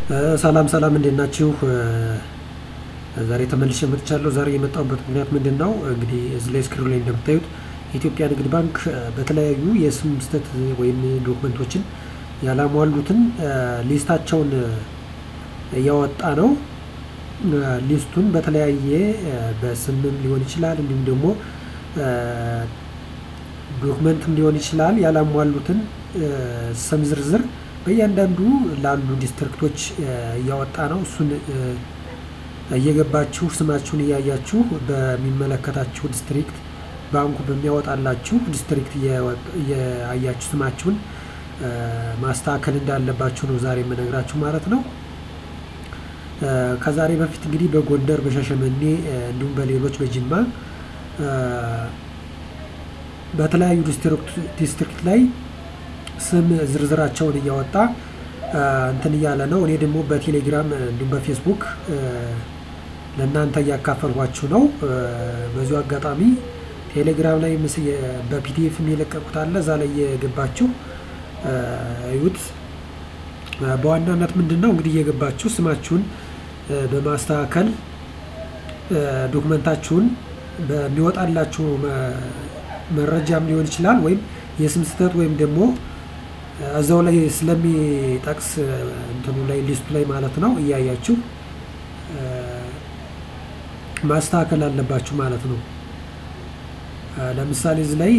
ሰላም ሰላም እንዴት ናችሁ? ዛሬ ተመልሼ መጥቻለሁ። ዛሬ የመጣሁበት ምክንያት ምንድን ነው? እንግዲህ እዚህ ላይ ስክሪኑ ላይ እንደምታዩት የኢትዮጵያ ንግድ ባንክ በተለያዩ የስም ስህተት ወይም ዶክመንቶችን ያላሟሉትን ሊስታቸውን እያወጣ ነው። ሊስቱን በተለያየ በስምም ሊሆን ይችላል፣ እንዲሁም ደግሞ ዶክመንትም ሊሆን ይችላል። ያላሟሉትን ስም ዝርዝር በእያንዳንዱ ላሉ ዲስትሪክቶች እያወጣ ነው። እሱን እየገባችሁ ስማችሁን እያያችሁ በሚመለከታችሁ ዲስትሪክት ባንኩ በሚያወጣላችሁ ዲስትሪክት እያያችሁ ስማችሁን ማስተካከል እንዳለባችሁ ነው ዛሬ የምነግራችሁ ማለት ነው። ከዛሬ በፊት እንግዲህ በጎንደር በሻሸመኔ እንዲሁም በሌሎች በጅማ በተለያዩ ዲስትሪክት ላይ ስም ዝርዝራቸውን እያወጣ እንትን እያለ ነው። እኔ ደግሞ በቴሌግራም እንዲሁም በፌስቡክ ለእናንተ እያካፈልኳችሁ ነው። በዚሁ አጋጣሚ ቴሌግራም ላይ በፒዲኤፍ የለቀቁት አለ። እዛ ላይ እየገባችሁ እዩት። በዋናነት ምንድን ነው እንግዲህ እየገባችሁ ስማችሁን በማስተካከል ዶክመንታችሁን በሚወጣላችሁ መረጃም ሊሆን ይችላል ወይም የስም ስህተት ወይም ደግሞ እዛው ላይ ስለሚጠቅስ እንትኑ ላይ ሊስቱ ላይ ማለት ነው እያያችሁ ማስተካከል አለባችሁ ማለት ነው። ለምሳሌ እዚህ ላይ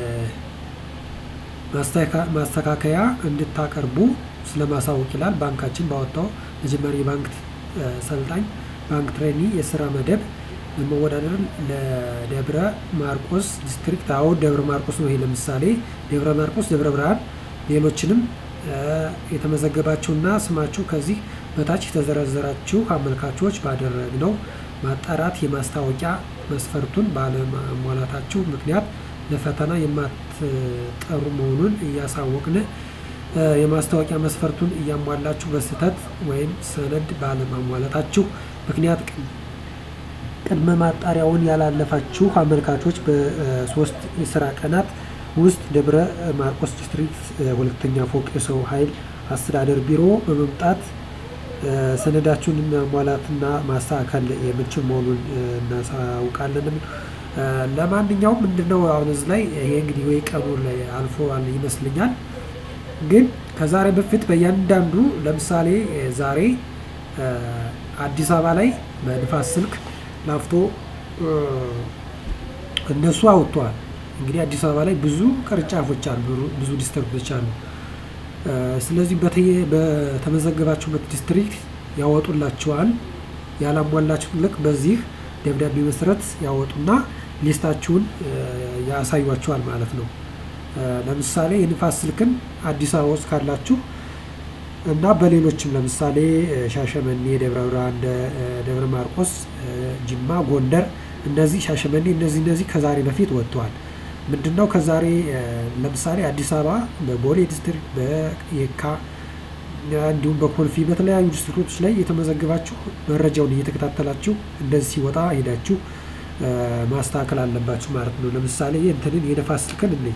ማስተካከያ እንድታቀርቡ ስለማሳወቅ ይላል። ባንካችን ባወጣው መጀመሪያ የባንክ ሰልጣኝ ባንክ ትሬኒ የስራ መደብ ለመወዳደር ለደብረ ማርቆስ ዲስትሪክት አዎ ደብረ ማርቆስ ነው። ይሄ ለምሳሌ ደብረ ማርቆስ፣ ደብረ ብርሃን፣ ሌሎችንም የተመዘገባችሁና ስማችሁ ከዚህ በታች የተዘረዘራችሁ አመልካቾች ባደረግነው ማጣራት የማስታወቂያ መስፈርቱን ባለማሟላታችሁ ምክንያት ለፈተና የማትጠሩ መሆኑን እያሳወቅን የማስታወቂያ መስፈርቱን እያሟላችሁ በስህተት ወይም ሰነድ ባለማሟላታችሁ ምክንያት ቅድመ ማጣሪያውን ያላለፋችሁ አመልካቾች በሶስት የስራ ቀናት ውስጥ ደብረ ማርቆስ ዲስትሪክት ሁለተኛ ፎቅ የሰው ኃይል አስተዳደር ቢሮ በመምጣት ሰነዳችሁን ማሟላትና ማስተካከል የምንችል መሆኑን እናሳውቃለን። ለማንኛውም ምንድነው አሁን እዚህ ላይ ይሄ እንግዲህ ወይ ቀኑ ላይ አልፎ ይመስልኛል። ግን ከዛሬ በፊት በእያንዳንዱ ለምሳሌ ዛሬ አዲስ አበባ ላይ በንፋስ ስልክ ላፍቶ እነሱ አውጥተዋል። እንግዲህ አዲስ አበባ ላይ ብዙ ቅርንጫፎች አሉ፣ ብዙ ዲስትሪክቶች አሉ። ስለዚህ በተመዘገባችሁበት ዲስትሪክት ያወጡላችኋል። ያላሟላችሁት ልክ በዚህ ደብዳቤ መሰረት ያወጡና ሊስታችሁን ያሳዩችኋል ማለት ነው። ለምሳሌ የንፋስ ስልክን አዲስ አበባ ውስጥ ካላችሁ እና በሌሎችም ለምሳሌ ሻሸመኔ፣ ደብረ ብርሃን፣ ደብረ ማርቆስ፣ ጅማ፣ ጎንደር እነዚህ ሻሸመኔ እነዚህ እነዚህ ከዛሬ በፊት ወጥተዋል። ምንድነው ከዛሬ ለምሳሌ አዲስ አበባ በቦሌ ዲስትሪክት በየካ እንዲሁም በኮልፌ በተለያዩ ዲስትሪክቶች ላይ የተመዘገባችሁ መረጃውን እየተከታተላችሁ እንደዚህ ሲወጣ ሄዳችሁ ማስተካከል አለባችሁ ማለት ነው። ለምሳሌ እንትንን የነፋስ ስልክን እንይ።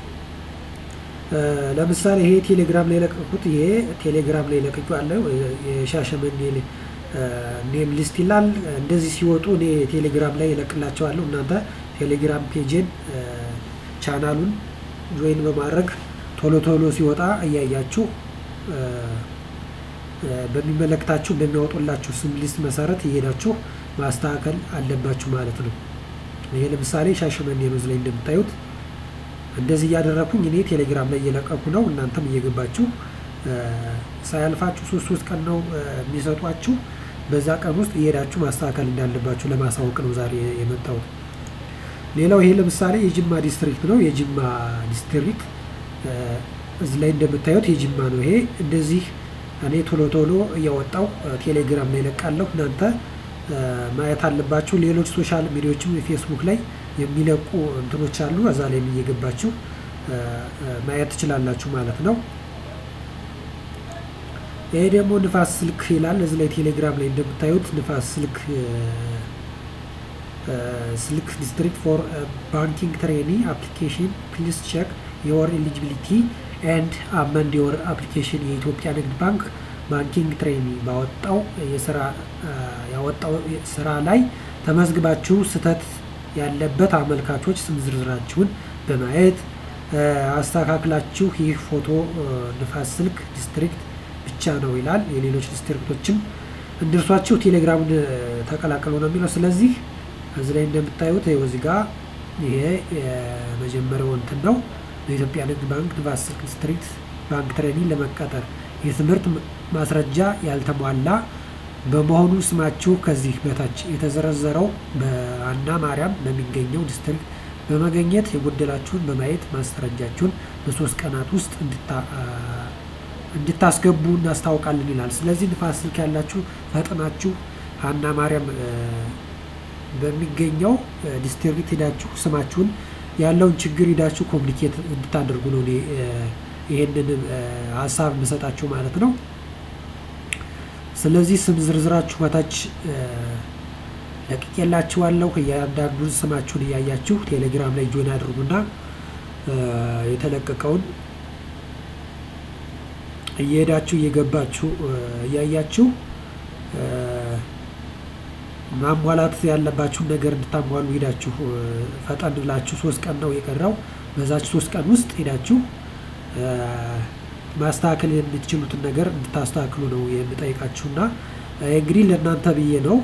ለምሳሌ ይሄ ቴሌግራም ላይ የለቀቁት ይሄ ቴሌግራም ላይ ለቀቁ ያለው የሻሸመኔ ኔም ሊስት ይላል። እንደዚህ ሲወጡ እኔ ቴሌግራም ላይ እለቅላቸዋለሁ። እናንተ ቴሌግራም ፔጅን ቻናሉን ጆይን በማድረግ ቶሎ ቶሎ ሲወጣ እያያችሁ በሚመለከታችሁ በሚያወጡላችሁ ስም ሊስት መሰረት እየሄዳችሁ ማስተካከል አለባችሁ ማለት ነው። ይሄ ለምሳሌ ሻሸመኔ ነው ላይ እንደምታዩት እንደዚህ እያደረኩኝ እኔ ቴሌግራም ላይ እየለቀኩ ነው። እናንተም እየገባችሁ ሳያልፋችሁ ሶስት ሶስት ቀን ነው የሚሰጧችሁ። በዛ ቀን ውስጥ እየሄዳችሁ ማስተካከል እንዳለባችሁ ለማሳወቅ ነው ዛሬ የመጣሁት። ሌላው ይሄ ለምሳሌ የጅማ ዲስትሪክት ነው። የጅማ ዲስትሪክት እዚህ ላይ እንደምታዩት የጅማ ነው። ይሄ እንደዚህ እኔ ቶሎ ቶሎ እያወጣው ቴሌግራም ላይ እለቃለሁ። እናንተ ማየት አለባችሁ። ሌሎች ሶሻል ሚዲያዎችም ፌስቡክ ላይ የሚለቁ እንትኖች አሉ። እዛ ላይ እየገባችሁ ማየት ትችላላችሁ ማለት ነው። ይሄ ደግሞ ንፋስ ስልክ ይላል። እዚህ ላይ ቴሌግራም ላይ እንደምታዩት ንፋስ ስልክ ስልክ ዲስትሪክት ፎር ባንኪንግ ትሬኒ አፕሊኬሽን ፕሊስ ቼክ የወር ኤሊጂቢሊቲ ኤንድ አመንድ የወር አፕሊኬሽን የኢትዮጵያ ንግድ ባንክ ባንኪንግ ትሬኒንግ ባወጣው የስራ ያወጣው ስራ ላይ ተመዝግባችሁ ስህተት ያለበት አመልካቾች ስም ዝርዝራችሁን በማየት አስተካክላችሁ ይህ ፎቶ ንፋስ ስልክ ዲስትሪክት ብቻ ነው ይላል። የሌሎች ዲስትሪክቶችም እንድርሷችሁ ቴሌግራምን ተቀላቀሉ ነው የሚለው። ስለዚህ እዚህ ላይ እንደምታዩት ይኸው እዚህ ጋር ይሄ የመጀመሪያው እንትን ነው። በኢትዮጵያ ንግድ ባንክ ንፋስ ስልክ ዲስትሪክት ባንክ ትሬኒንግ ለመቀጠር የትምህርት ማስረጃ ያልተሟላ በመሆኑ ስማችሁ ከዚህ በታች የተዘረዘረው በአና ማርያም በሚገኘው ዲስትሪክት በመገኘት የጎደላችሁን በማየት ማስረጃችሁን በሶስት ቀናት ውስጥ እንድታስገቡ እናስታውቃለን ይላል። ስለዚህ ንፋስ ስልክ ያላችሁ ፈጥናችሁ አና ማርያም በሚገኘው ዲስትሪክት ሄዳችሁ ስማችሁን ያለውን ችግር ሄዳችሁ ኮሚኒኬት እንድታደርጉ ነው እኔ ይሄንን ሀሳብ የምሰጣችሁ ማለት ነው። ስለዚህ ስም ዝርዝራችሁ በታች ለቅቄላችኋለሁ። እያንዳንዱን ስማችሁን እያያችሁ ቴሌግራም ላይ ጆይን አድርጉና የተለቀቀውን እየሄዳችሁ እየገባችሁ እያያችሁ ማሟላት ያለባችሁን ነገር እንድታሟሉ ሄዳችሁ ፈጠን ብላችሁ ሶስት ቀን ነው የቀረው። በዛች ሶስት ቀን ውስጥ ሄዳችሁ ማስተካከል የምትችሉትን ነገር እንድታስተካክሉ ነው የምጠይቃችሁና እንግዲህ ለእናንተ ብዬ ነው።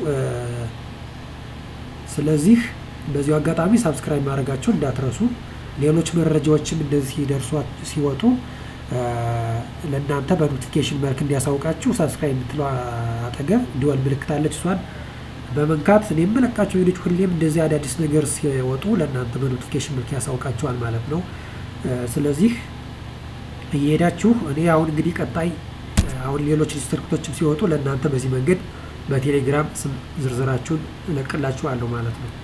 ስለዚህ በዚሁ አጋጣሚ ሳብስክራይብ ማድረጋችሁን እንዳትረሱ። ሌሎች መረጃዎችም እንደዚህ ደርሷ ሲወጡ ለእናንተ በኖቲፊኬሽን መልክ እንዲያሳውቃችሁ ሳብስክራይብ የምትለው አጠገብ እንዲወል ምልክት አለች። እሷን በመንካት እኔ የምለቃቸው ቪዲዮች ሁሌም እንደዚህ አዳዲስ ነገር ሲወጡ ለእናንተ በኖቲፊኬሽን መልክ ያሳውቃችኋል ማለት ነው። ስለዚህ እየሄዳችሁ እኔ አሁን እንግዲህ ቀጣይ አሁን ሌሎች ዲስትሪክቶችም ሲወጡ ለእናንተ በዚህ መንገድ በቴሌግራም ስም ዝርዝራችሁን እለቅላችኋለሁ ማለት ነው።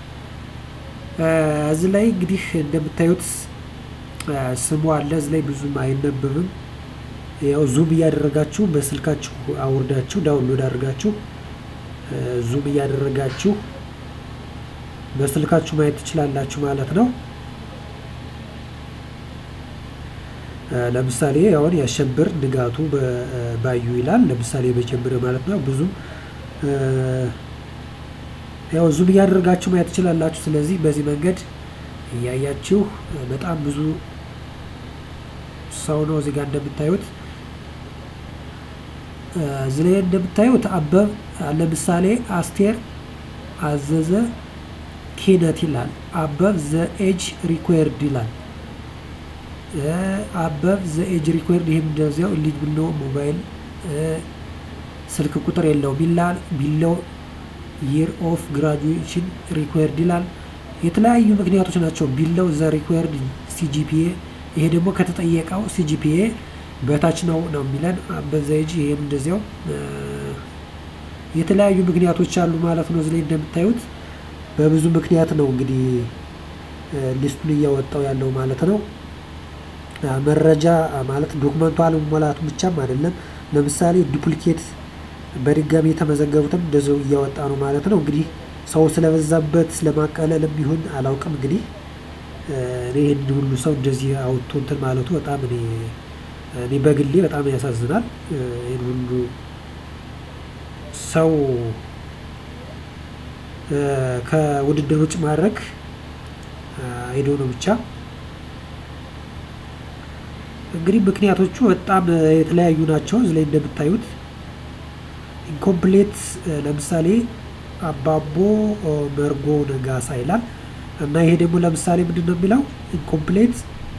እዚህ ላይ እንግዲህ እንደምታዩት ስሙ አለ። እዚህ ላይ ብዙም አይነበብም። ያው ዙም እያደረጋችሁ በስልካችሁ አውርዳችሁ ዳውንሎድ አድርጋችሁ ዙም እያደረጋችሁ በስልካችሁ ማየት ትችላላችሁ ማለት ነው። ለምሳሌ አሁን ያሸብር ንጋቱ ባዩ ይላል። ለምሳሌ መጀመሪያ ማለት ነው። ብዙ ያው ዙም እያደረጋችሁ ማየት ትችላላችሁ። ስለዚህ በዚህ መንገድ እያያችሁ በጣም ብዙ ሰው ነው እዚህ ጋር እንደምታዩት እዚህ ላይ እንደምታዩት አበብ ለምሳሌ አስቴር አዘዘ ኪነት ይላል። አበብ ዘ ኤጅ ሪኳየርድ ይላል። አበብ ዘ ኤጅ ሪኳየርድ ይህም እንደዚያው ልጅ ብሎ ሞባይል ስልክ ቁጥር የለውም ይላል። ቢለው ይር ኦፍ ግራጁዌሽን ሪኳየርድ ይላል። የተለያዩ ምክንያቶች ናቸው። ቢለው ዘ ሪኳየርድ ሲጂፒኤ ይሄ ደግሞ ከተጠየቀው ሲጂፒኤ በታች ነው ነው የሚለን በዘይጅ ይሄም እንደዚያው የተለያዩ ምክንያቶች አሉ ማለት ነው። እዚህ ላይ እንደምታዩት በብዙ ምክንያት ነው እንግዲህ ሊስቱን እያወጣው ያለው ማለት ነው። መረጃ ማለት ዶክመንቱ አለመሟላቱ ብቻም አይደለም። ለምሳሌ ዱፕሊኬት በድጋሚ የተመዘገቡትም እንደዚው እያወጣ ነው ማለት ነው። እንግዲህ ሰው ስለበዛበት ስለማቀለልም ቢሆን አላውቅም። እንግዲህ እኔ ይህን ሁሉ ሰው እንደዚህ አውጥቶ እንትን ማለቱ በጣም እኔ እኔ በግሌ በጣም ያሳዝናል። ይህን ሁሉ ሰው ከውድድር ውጭ ማድረግ ሄዶ ነው ብቻ እንግዲህ ምክንያቶቹ በጣም የተለያዩ ናቸው። እዚህ ላይ እንደምታዩት ኢንኮምፕሌት ለምሳሌ አባቦ መርጎ ነጋሳ ይላል እና ይሄ ደግሞ ለምሳሌ ምንድን ነው የሚለው ኢንኮምፕሌት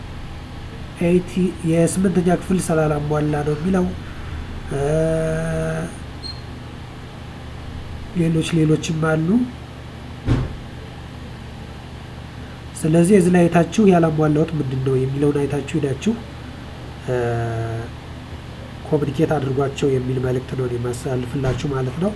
የስምንተኛ ክፍል ስላላሟላ ነው የሚለው። ሌሎች ሌሎችም አሉ። ስለዚህ እዚህ ላይ አይታችሁ ያላሟላሁት ምንድን ነው የሚለውን አይታችሁ ሄዳችሁ ኮሚኒኬት አድርጓቸው የሚል መልእክት ነው የማስተላልፍላችሁ ማለት ነው።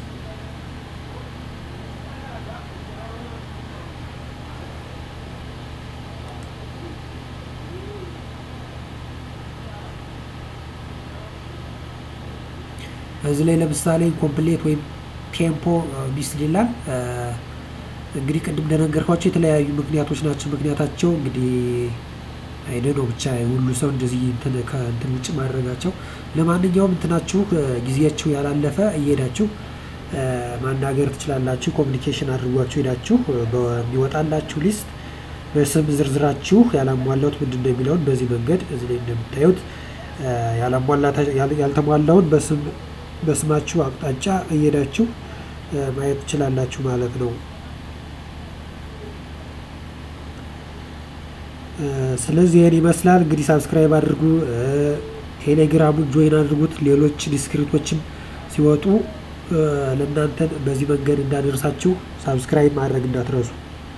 እዚህ ላይ ለምሳሌ ኮምፕሌት ወይም ቴምፖ ሚስድ ይላል። እንግዲህ ቅድም እንደነገርኳቸው የተለያዩ ምክንያቶች ናቸው። ምክንያታቸው እንግዲህ አይደ ነው ብቻ ሁሉ ሰው እንደዚህ ከእንትን ውጭ ማድረጋቸው ለማንኛውም እንትናችሁ ጊዜያችሁ ያላለፈ እየሄዳችሁ ማናገር ትችላላችሁ። ኮሚኒኬሽን አድርጓችሁ ሄዳችሁ በሚወጣላችሁ ሊስት በስም ዝርዝራችሁ ያላሟላሁት ምንድን ነው የሚለውን በዚህ መንገድ እዚህ ላይ እንደምታዩት ያልተሟላውን በስማችሁ አቅጣጫ እየሄዳችሁ ማየት ትችላላችሁ ማለት ነው። ስለዚህ ይህን ይመስላል እንግዲህ ሳብስክራይብ አድርጉ፣ ቴሌግራሙን ጆይን አድርጉት። ሌሎች ዲስክሪቶችም ሲወጡ ለእናንተን በዚህ መንገድ እንዳደርሳችሁ ሳብስክራይብ ማድረግ እንዳትረሱ።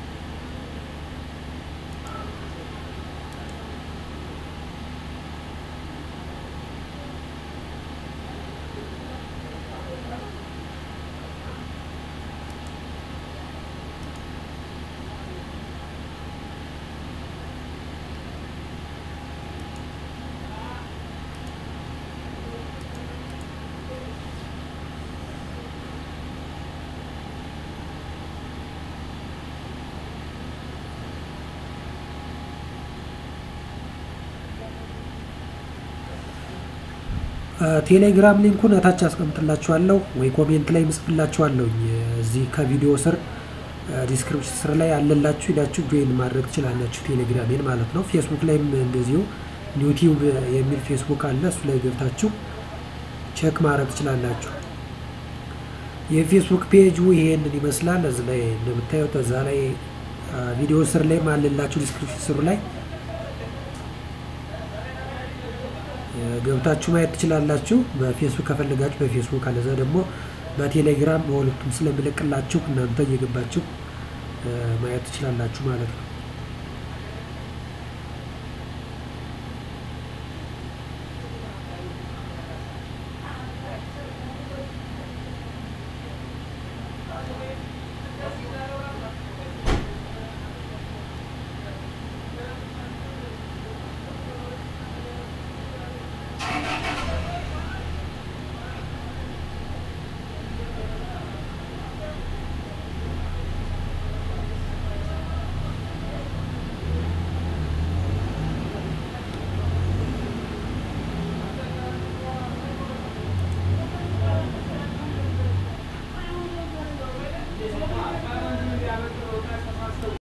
ቴሌግራም ሊንኩን እታች አስቀምጥላችኋለሁ ወይ ኮሜንት ላይ ምጽፍላችኋለሁ። እዚህ ከቪዲዮ ስር ዲስክሪፕሽን ስር ላይ አለላችሁ ሄዳችሁ ጆይን ማድረግ ትችላላችሁ፣ ቴሌግራሜን ማለት ነው። ፌስቡክ ላይም እንደዚሁ ዩቲዩብ የሚል ፌስቡክ አለ። እሱ ላይ ገብታችሁ ቼክ ማድረግ ትችላላችሁ። የፌስቡክ ፔጁ ይሄንን ይመስላል። እዚህ ላይ እንደምታዩት እዛ ላይ ቪዲዮ ስር ላይ አለላችሁ ዲስክሪፕሽን ስሩ ላይ ገብታችሁ ማየት ትችላላችሁ። በፌስቡክ ከፈለጋችሁ በፌስቡክ አለዛ ደግሞ በቴሌግራም በሁለቱም ስለምለቅላችሁ እናንተ እየገባችሁ ማየት ትችላላችሁ ማለት ነው።